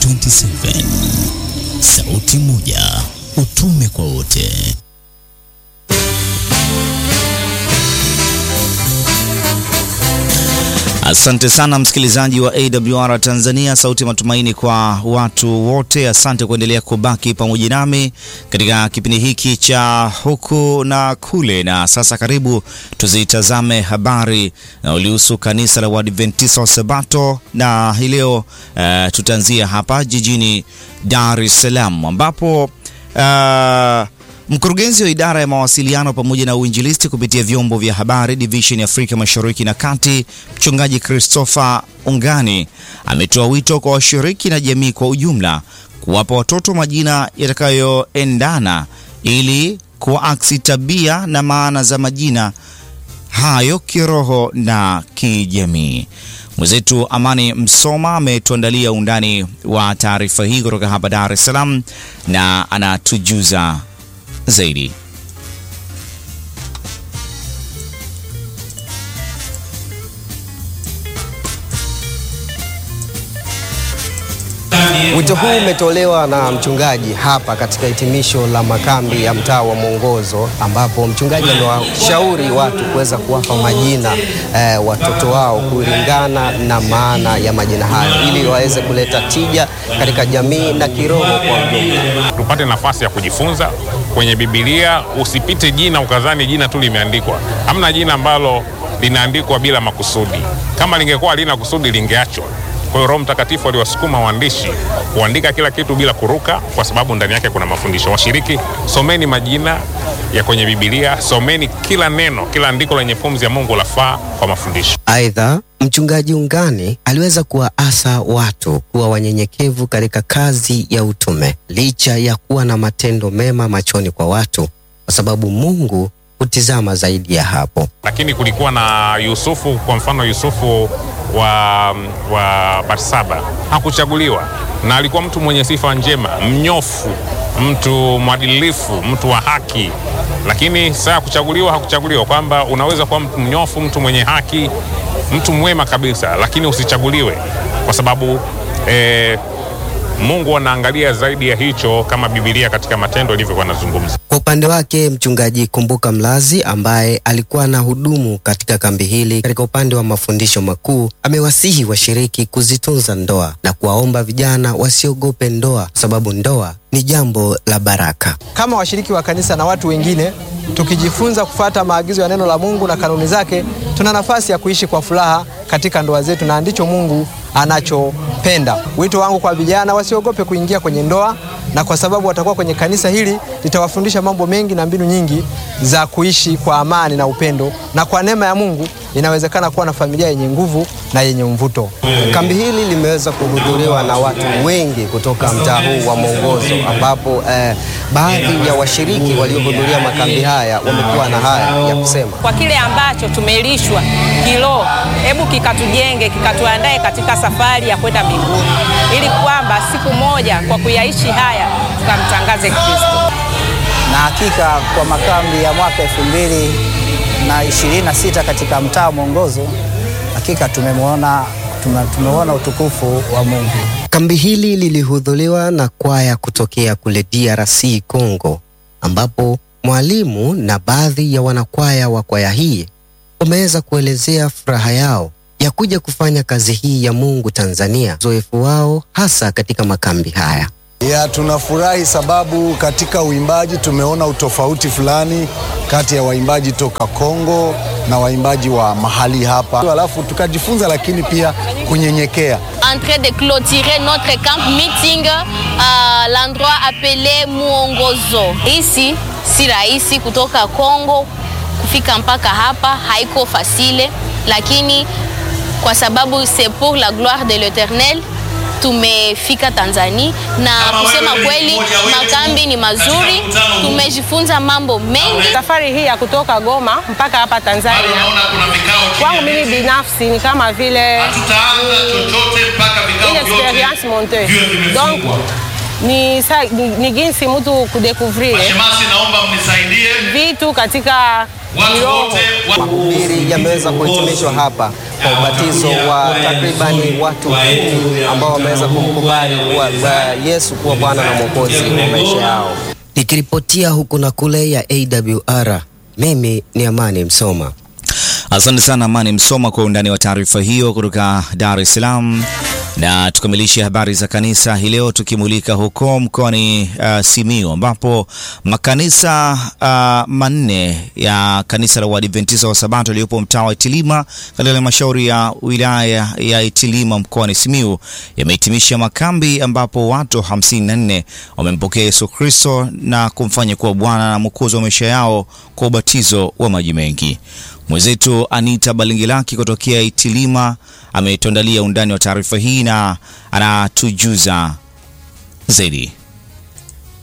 2027. Sauti moja, utume kwa wote. Asante sana msikilizaji wa AWR Tanzania, sauti ya matumaini kwa watu wote. Asante kuendelea kubaki pamoja nami katika kipindi hiki cha huku na kule. Na sasa karibu tuzitazame habari na ulihusu kanisa la Waadventista wa Sabato, na hii leo uh, tutaanzia hapa jijini Dar es Salaam ambapo uh, Mkurugenzi wa idara ya mawasiliano pamoja na uinjilisti kupitia vyombo vya habari division ya Afrika Mashariki na Kati, Mchungaji Christopher Ungani ametoa wito kwa washiriki na jamii kwa ujumla kuwapa watoto majina yatakayoendana ili kuaksi tabia na maana za majina hayo kiroho na kijamii. Mwenzetu Amani Msoma ametuandalia undani wa taarifa hii kutoka hapa Dar es Salaam na anatujuza zaidi. Wito huu umetolewa na mchungaji hapa katika hitimisho la makambi ya mtaa wa Mwongozo, ambapo mchungaji amewashauri watu kuweza kuwapa majina eh, watoto wao kulingana na maana ya majina hayo ili waweze kuleta tija katika jamii na kiroho kwa ujumla. Tupate nafasi ya kujifunza kwenye Biblia. Usipite jina ukadhani jina tu limeandikwa. Hamna jina ambalo linaandikwa bila makusudi. Kama lingekuwa halina kusudi lingeachwa. Kwa hiyo Roho Mtakatifu aliwasukuma waandishi kuandika kila kitu bila kuruka, kwa sababu ndani yake kuna mafundisho. Washiriki, someni majina ya kwenye Biblia, someni kila neno, kila andiko lenye pumzi ya Mungu lafaa kwa mafundisho. Aidha, mchungaji Ungani aliweza kuwaasa watu kuwa wanyenyekevu katika kazi ya utume licha ya kuwa na matendo mema machoni kwa watu, kwa sababu Mungu hutizama zaidi ya hapo. Lakini kulikuwa na Yusufu, kwa mfano Yusufu wa, wa Barsaba hakuchaguliwa, na alikuwa mtu mwenye sifa njema, mnyofu, mtu mwadilifu, mtu wa haki. Lakini saa kuchaguliwa, hakuchaguliwa kwamba unaweza kuwa mtu mnyofu, mtu mwenye haki, mtu mwema kabisa, lakini usichaguliwe kwa sababu eh, Mungu anaangalia zaidi ya hicho, kama Biblia katika Matendo ilivyokuwa nazungumza. Kwa upande wake mchungaji Kumbuka Mlazi ambaye alikuwa na hudumu katika kambi hili katika upande wa mafundisho makuu, amewasihi washiriki kuzitunza ndoa na kuwaomba vijana wasiogope ndoa, kwa sababu ndoa ni jambo la baraka. Kama washiriki wa kanisa na watu wengine, tukijifunza kufata maagizo ya neno la Mungu na kanuni zake, tuna nafasi ya kuishi kwa furaha katika ndoa zetu, na ndicho Mungu anachopenda. Wito wangu kwa vijana, wasiogope kuingia kwenye ndoa, na kwa sababu watakuwa kwenye kanisa hili, litawafundisha mambo mengi na mbinu nyingi za kuishi kwa amani na upendo, na kwa neema ya Mungu inawezekana kuwa na familia yenye nguvu na yenye mvuto. Kambi hili limeweza kuhudhuriwa na watu wengi kutoka mtaa huu wa Mwongozo, ambapo eh, baadhi ya washiriki waliohudhuria makambi haya wamekuwa na haya ya kusema. Kwa kile ambacho tumelishwa kiroho, hebu kikatujenge, kikatuandae katika safari ya kwenda mbinguni, ili kwamba siku moja kwa kuyaishi haya tukamtangaze Kristo. Na hakika kwa makambi ya mwaka elfu mbili na ishirini na sita katika mtaa Mwongozo, hakika tumemwona tumeona utukufu wa Mungu. Kambi hili lilihudhuriwa na kwaya kutokea kule DRC Congo, ambapo mwalimu na baadhi ya wanakwaya wa kwaya hii wameweza kuelezea furaha yao ya kuja kufanya kazi hii ya Mungu Tanzania, uzoefu wao hasa katika makambi haya. Ya, tunafurahi sababu katika uimbaji tumeona utofauti fulani kati ya waimbaji toka Kongo na waimbaji wa mahali hapa, alafu tukajifunza lakini pia kunyenyekea. En train de clôturer notre camp meeting à l'endroit appelé Muongozo. Hisi si rahisi kutoka Kongo kufika mpaka hapa, haiko fasile, lakini kwa sababu c'est pour la gloire de l'Eternel tumefika Tanzania na kusema kweli makambi ni mazuri, tumejifunza mambo mengi. Safari hii ya kutoka Goma mpaka hapa Tanzania kwangu mimi binafsi ni kama vile une experience montee. Donc ni, sa- ni, ni jinsi mtu kudekovrire Mashemasi, naomba mnisaidie vitu katika watu kiroho. wote wa... Mahubiri yameweza kuhitimishwa hapa kwa ubatizo wa takribani watu kumi ambao wameweza kumkubali kuwa wa Yesu kuwa Bwana na Mwokozi wa maisha yao. Nikiripotia huku na kule ya AWR, mimi ni Amani Msoma. Asante sana Amani Msoma kwa undani wa taarifa hiyo kutoka Dar es Salaam. Na tukamilishe habari za kanisa hii leo tukimulika huko mkoani uh, Simiyu ambapo makanisa uh, manne ya kanisa la Waadventista wa Sabato yaliyopo mtaa wa Itilima katika halmashauri ya wilaya ya Itilima mkoani Simiyu yamehitimisha makambi ambapo watu 54 wamempokea Yesu Kristo na kumfanya kuwa Bwana na Mwokozi wa maisha yao kwa ubatizo wa maji mengi. Mwenzetu Anita Balingilaki kutokea Itilima ametuandalia undani wa taarifa hii na anatujuza zaidi.